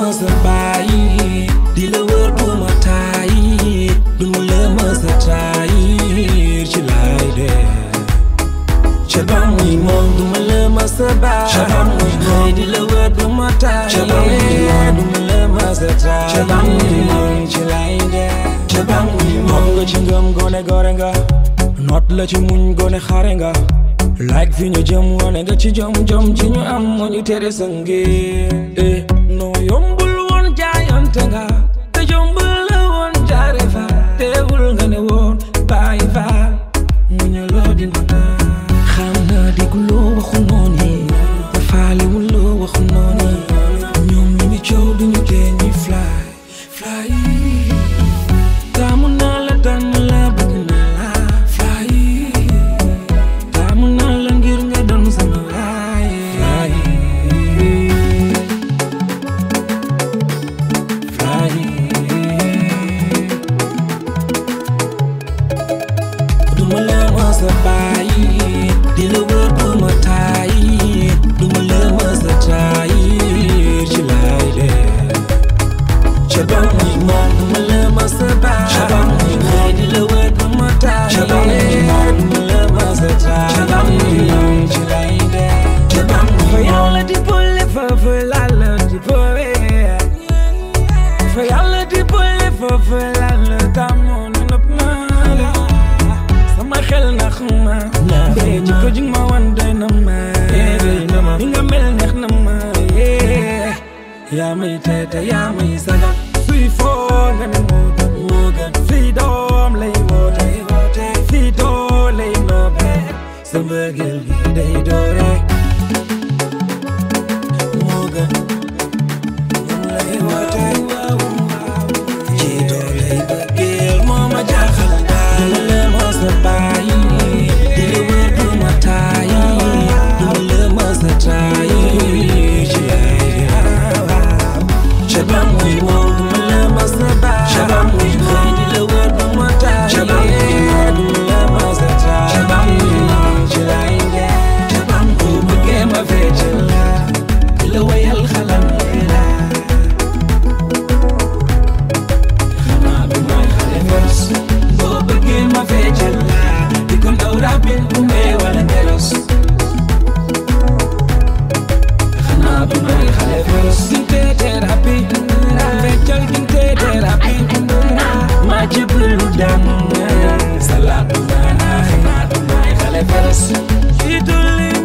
mës a bàyyi di la wër du ma tàyyi du ma la mës a trahir ci laay dee ca ba muy moom du ma la mës a bàyyi ca ba muy moom di la wër du ma tàyyi ca ba muy moom du ma la mës a trahir ca ba muy moom ci laay dee ca ba muy moom nga ci ngëm gone gore nga noot la ci muñ gone xare nga like fi ñu jëm wane nga ci jom jom ci ñu am moo ñu tere sa ngir eh noo yombul woon jaayante nga te yombul la woon jaare fa teewul nga ne woon bàyyi fa mu ñu loo dina naa xam na dégguloo waxu noonu yi te faalewul loo waxu noonu yi ñoom ñu ngi coow duñu tee ñuy fly fly taamu naa la tànn la bëgg naa la fly taamu naa la ngir nga doon sama waay fly fly duma la mës a bàyyi di la wër duma tàyyi duma la mës a trahir ci laay dee ca ba muy moom duma la mës a bàyyi ca ba muy moom di la wër duma tàyyi ca ba muy moom duma la mës a trahir ca ba muy moom ci laay dee ca ba muy fa yàlla di boole foofu la la di boole fa yàlla di boole foofu la la tàmmoon nëpp naa la sama xel na xuma bee ci ko jig ma wan doy na ma ni nga mel neex na ma yee yaa may teete yaa may sagal suy foo nga ne moo gën moo gën fii doom lay woote fii doo lay noobe sa mbëggeel gi day doore moo gën moom lay woote ci doo lay bëggeel moo ma jaaxal duma la mës a bàyyi di la wër du ma tàyyi duma la mës a trahir ci ay ca ba muy moom duma la mës a bàyyi ca ba muy moom di la wër du ma tàyyi ca ba muy moom duma la mës a trahir ca ba muy moom ci lay dee ca ba muy bëggee ma feccal la di la wayal xalam la xanaa bi mooy xale fos boo bëggee ma feccal la di ko ndaw rabin bu mee wala ngelos xanaa bi mooy xale fos ginte thérapie feccal ginte thérapie ma jëblu dem salaatu maana xanaa bi mooy xale fos